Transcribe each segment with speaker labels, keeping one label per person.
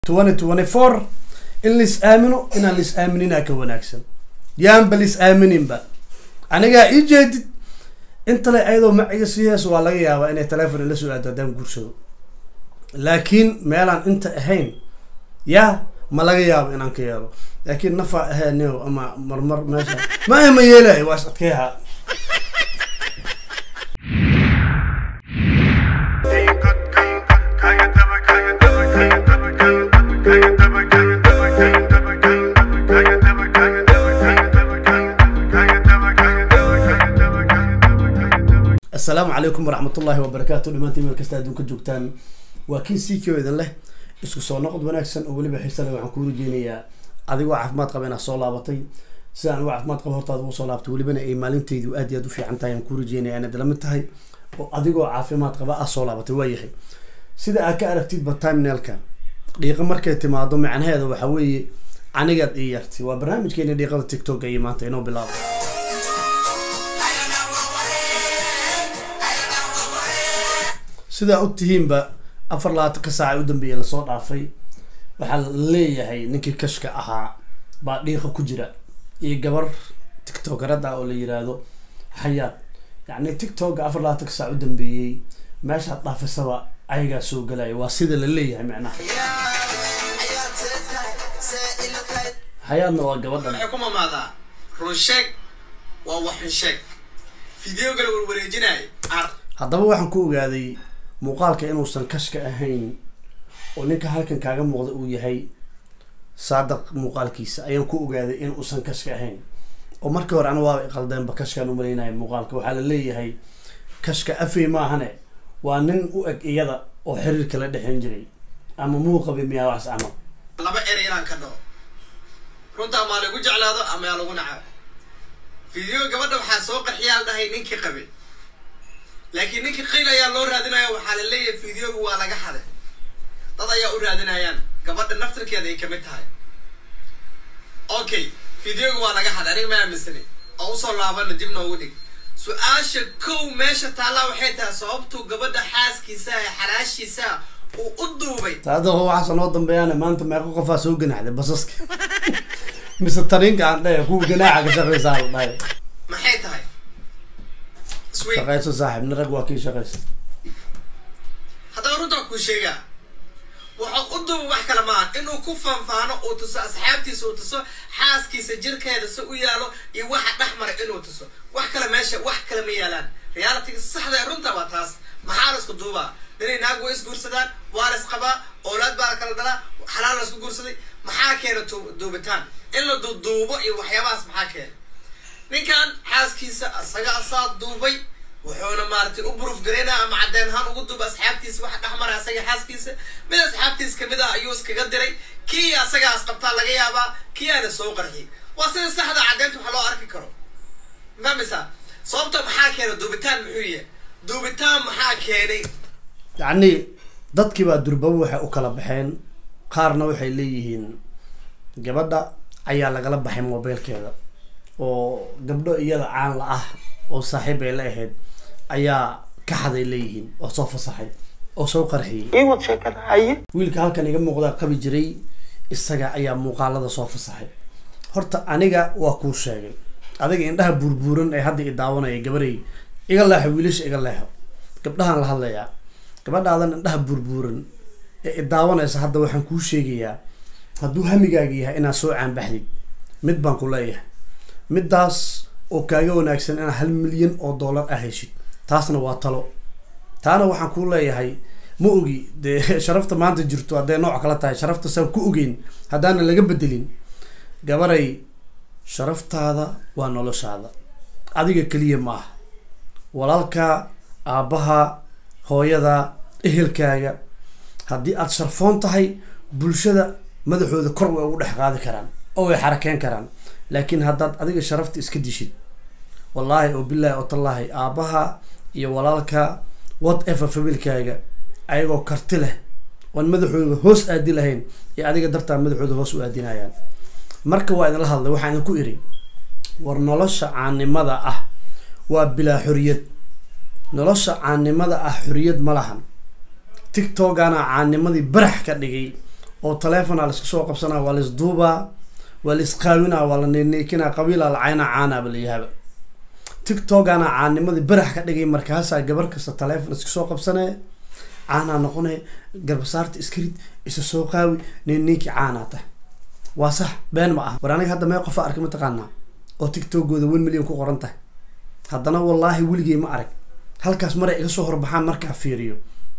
Speaker 1: twenty twenty four in lais aamino inaan lais aaminina ka wanaagsan yaanba lais aamininba anigaa ii jeedid intale ayadoo maciga sii hees waa laga yaabaa inay telefon ila soo aado haddaan guursado laakiin meelaan inta ahayn yaa ma laga yaabo inaan ka yeelo laakiin nafaa ahaaneo ama marmar meesha ma ma yeelayo waa is adkeeha assalaamu calaykum waraxmatullaahi wabarakaatu dhamaantiin meel kasta adduunka joogtaan waa kii sii kio idin leh isku soo noqod wanaagsan oo weliba xiisa leh waxaan kuu rajeynayaa adigoo caafimaad qaba inaad soo laabatay sida anigo caafimaad qaba hortaada ugu soo laabatay welibana ay maalintaydu aad iyo aad u fiican tahay aan kuu rajeynaya inaad lamid tahay oo adigoo caafimaad qaba ah soo laabatay waayahay sida aad ka aragtidba timenelka dhiiqa markay timaado macnaheeda waxa weeye anigaad ii yartay waa barnaamijkeeni dhiiqada tictok iyo maanta inoo bilaabo sidaa og tihiinba afar labaatanka saaca u dambeeya lasoo dhaafay waxaa la leeyahay ninkii kashka ahaa baa dhiiqa ku jira iyo gabar tictokarada oo la yiraahdo xayaad yacni tictokga afar labaatanka saac u dambeeyey meeshaad dhaafisaba ayagaa soo galaya waa sida la leeyahay macnaha xayaadna waa gabadhan
Speaker 2: waxay ku mamaadaa run sheeg waa waxun sheeg fideogala warwareejinaya ar
Speaker 1: haddaba waxaan ku ogaaday muuqaalka inuusan kashka ahayn oo ninka halkan kaaga muuqda uu yahay saadaq muuqaalkiisa ayaan ku ogaaday in uusan kashka ahayn oo markii hore ana waaba iqaldeenba kashkaan umalaynaya muuqaalka waxaa la leeyahay kashka afey maahane waa nin u eg iyada oo xiriirka la dhexeyn jiray ama muuqabi miyaa wax camal
Speaker 2: laba erey inaan ka dhaho runta amaa lagu jeclaado ama yaa lagu nacaa fideo gabadha waxaa soo qarxiyaa dhahay ninkii qabe laakiin ninkii qayl ayaa loo raadinaya waxaa la leeyahay fideogu waa laga xaday dad ayaa u raadinayaan gabadha naftirkeeda ay kamid tahay okay fideogu waa laga xaday aniga ma aaminsani oo usoo laabana dib noogu dhig su-aasha kow meesha taallaa waxay tahay sababtuu gabadha xaaskiisa ee xalaashiisa uu u duubay
Speaker 1: saadaqo waxaasa noo dambeeyaan maanta meeqo qofaa soo ganaxday basaska mise tariinka aan dhahe kuwa ganaaxa ka shaqeysaa la dhahay
Speaker 2: maxay tahay sweet
Speaker 1: shaqeyso saaxib nin rag waa kii shaqeysa
Speaker 2: haddaba runtaa kuu sheegaa wuxuu u duuba wax kale maaha inuu ku faanfaano uu tuso asxaabtiisa uu tuso xaaskiisa jirkeeda si u yaalo iyo waxa dhex mara inuu tuso wax kale meesha wax kale ma yaalaan realitiga saxda ee runta waa taas maxaa la isku duubaa ninay naag way isguursadaan waa la isqabaa oolaad baa la kala dhalaa xalaal la isku guursaday maxaa keena tu- duubitaan in la duuduubo iyo waxyaabahaas maxaa keena ninkan xaaskiisa asaga asaa duubay wuxuuna maaragtay u buruf garaynaa ama cadeen ahaan ugu duuba asxaabtiisa waxa dhex mara asaga xaaskiisa mid asxaabtiisa kamid ah ayuu iskaga diray kii asagaas qabtaa laga yaabaa kii aana soo qarxiyay waa sida saxda caddeynta waxa loo arki karo mafahmaysa sababta maxaa keena duubitaan muxuu yahay duubitaan maxaa keenay
Speaker 1: yacni dadkiibaa durbaba waxay u kala baxeen qaarna waxay leeyihiin gabadha ayaa lagala baxay mobiilkeeda oo gabdho iyada caan la ah oo saaxiib ay la ahayd ayaa ka xaday leeyihiin oo soo fasaxay oo soo qarxiyey
Speaker 3: iwad sheekada haye
Speaker 1: wiilka halkan iga muuqdaa qabi jiray isaga ayaa muuqaalada soo fasaxay horta aniga waa kuu sheegay adiga indhaha buurbuuran ee hadda i daawanaya gabarey iga leexo wiilasha iga leexo gabdhahan la hadlayaa gabadhaadan indhaha buurbuuran ee i daawanaysa hadda waxaan kuu sheegayaa hadduu hamigaaga yahay inaad soo caanbaxdid mid baan ku leeyahay middaas oo kaaga wanaagsan inaad hal milyan oo dollar ah heshid taasna waa talo taana waxaan kuu leeyahay ma ogi dee sharafta maanta jirto hadday nooc kala tahay sharafta saan ku ogeyn haddaanan laga bedelin gabaray sharaftaada waa noloshaada adiga keliya ma aha walaalka aabbaha hooyada ehelkaaga haddii aada sharfoon tahay bulshada madaxooda kor way ugu dhex qaadi karaan oo way xarakeyn karaan laakiin haddaad adiga sharafta iska dishid wallaahi oo bilaahi oo tallaahi aabbaha iyo walaalka whatever familkaaga ayagoo karti leh oon madaxooda hoos aadi lahayn iyo adiga dartaa madaxooda hoos u aadinayaan marka waa idinla hadlay waxaa idinku iri war nolosha caanimada ah waa bilaa xoriyad nolosha caanimada ah xoriyad ma lahan tiktokana caanimadii barax ka dhigay oo taleefona la iska soo qabsanaa waa la isduubaa waa la isqaawinaa waa la neeneekinaa qabiila la caynaa caanaaba la yahaaba tiktokana caanimadii barax ka dhigay markaasaa gabar kasta taleefon iska soo qabsanee caanaa noqonee garbasaarta iskarid isa soo qaawi neeninkii caanaa tahay waa sax been ma ah war aniga hadda mee qofa arka mataqaanaa oo tiktokooda one million ku qoran tahay haddana wallaahi weligey ma arag halkaas maray iga soo horbaxaan markaa fiiriyo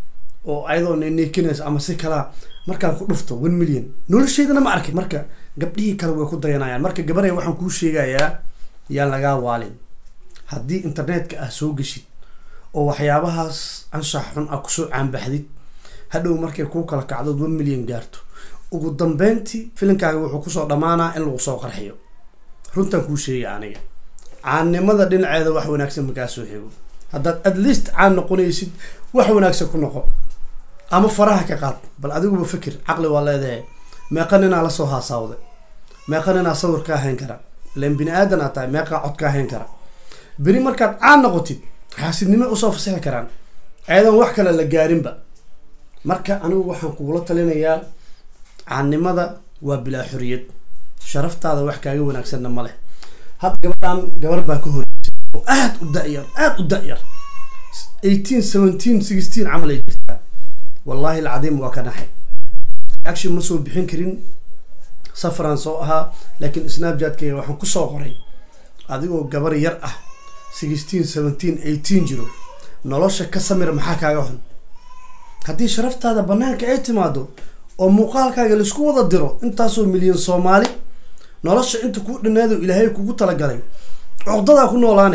Speaker 1: oo ayadoo neneekinaysa ama si kalaa markaan ku dhufto one million nolosheydana ma arkay marka gabdhihii kale way ku dayanayaan marka gabarey waxaan kuu sheegayaa yaan lagaa waalin haddii internetka ah soo geshid oo waxyaabahaas anshax xun ah kusoo caanbaxdid hadhow markay kuu kala kacdood one million gaarto ugu dambeyntii filimkaaga wuxuu kusoo dhammaanaa in lagu soo qarxiyo runtaan kuu sheegay aniga caannimada dhinaceeda wax wanaagsan makaa soo xego haddaad at least caan noqonaysid wax wanaagsan ku noqo ama faraha ka qaad bal adiguba fikir caqli waa leedahay meeqa ninaa lasoo haasaawday meeqa ninaa sawir kaa hayn kara ilan bini aadan aa tahay meeqaa cod kaa hayn kara beri markaad caan noqotid xaasidnimo usoo fasixi karaan ayadan wax kale la gaarinba marka anigu waxaan kugula talinayaa caannimada waa bilaa xoriyad sharaftaada wax kaaga wanaagsanna ma leh hadda gabadhan gabar baa ka horeysay oo aada u da-yar aada u da-yar eighteen seventeen sixteen camal ay jirtaa wallahi alcadiim waa ka naxay action ma soo bixin karin safaraan soo ahaa laakiin snapchat-kayga waxaan kusoo qoray adigoo gabar yar ah sixteen seventeen eighteen jiro nolosha ka samir maxaa kaaga xun haddii sharaftaada banaanka ay timaado oo muuqaalkaaga laisku wada diro intaasoo milyan soomaali nolosha inta kuu dhaneedo ilaahay kugu talagalay cogdadaa ku noolaane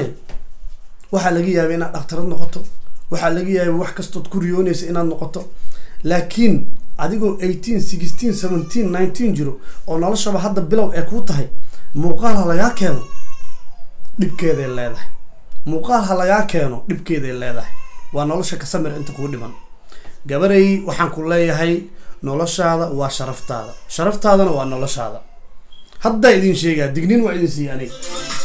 Speaker 1: waxaa laga yaabay inaad dhaktarad noqoto waxaa laga yaabay wax kastood ku riyoonaysa inaad noqoto laakiin adigoo eighteen sixteen seventeen nineteen jiro oo noloshaba hadda bilow ee kuu tahay muuqaal ha lagaa keeno dhibkeeday leedahay muuqaal ha lagaa keeno dhibkeeday leedahay waa nolosha ka samir inta kuu dhiman gabarey waxaan ku leeyahay noloshaada waa sharaftaada sharaftaadana waa noloshaada haddaa idin sheegaa dignin waa idin siiya aniga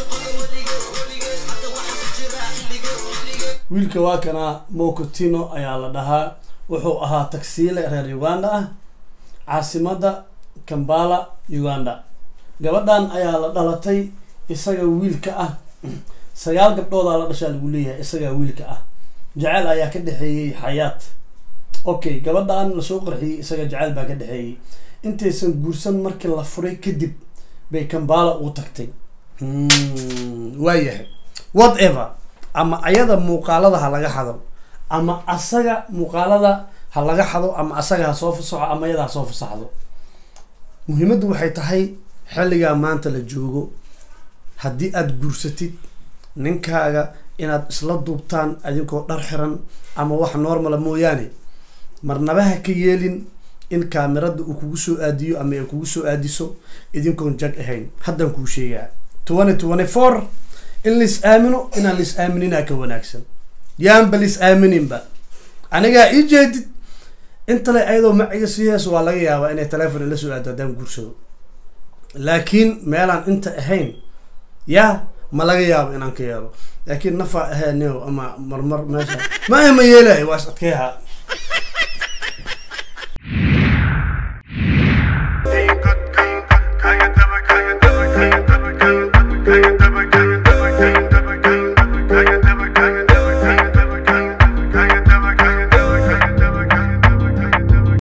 Speaker 1: wiilka waa kana mokotino ayaa la dhahaa wuxuu ahaa tagsiile reer uganda ah caasimada kambala uganda gabadhan ayaa la dhalatay isaga wiilka ah sagaal gabdhoodaa la dhashaa lagu leeyahay isagaa wiilka ah jaceyl ayaa ka dhexeeyey xayaat okay gabadhan lasoo qarxiyey isaga jaceyl baa ka dhexeeyey intaysan guursan markii la furay kadib bay kambala uu tagtay waayahay whatever ama ayada muuqaalada ha laga xado ama asaga muuqaalada ha laga xado ama asaga ha soo fasaxo ama ayada ha soo fasaxdo muhiimaddu waxay tahay xilligaa maanta la joogo haddii aada guursatid ninkaaga inaad isla duubtaan adinkoo dhar xiran ama wax normala mooyaane marnaba ha ka yeelin in kaamirada uu kugu soo aadiyo ama ay kugu soo aadiso idinkoon jag ahayn haddaan kuu sheegaa twenty twenty four in lais aamino inaan lais aaminina ka wanaagsan yaanba lais aamininba anigaa ii jeedid intale ayadoo maciga sii hees waa laga yaabaa inay telefon ila soo aado haddaan guursado laakiin meelaan inta ahayn yaa ma laga yaabo inaan ka yeelo laakiin nafaa ahaaneo ama marmar meesha ma ma yeelay waa is adkeeha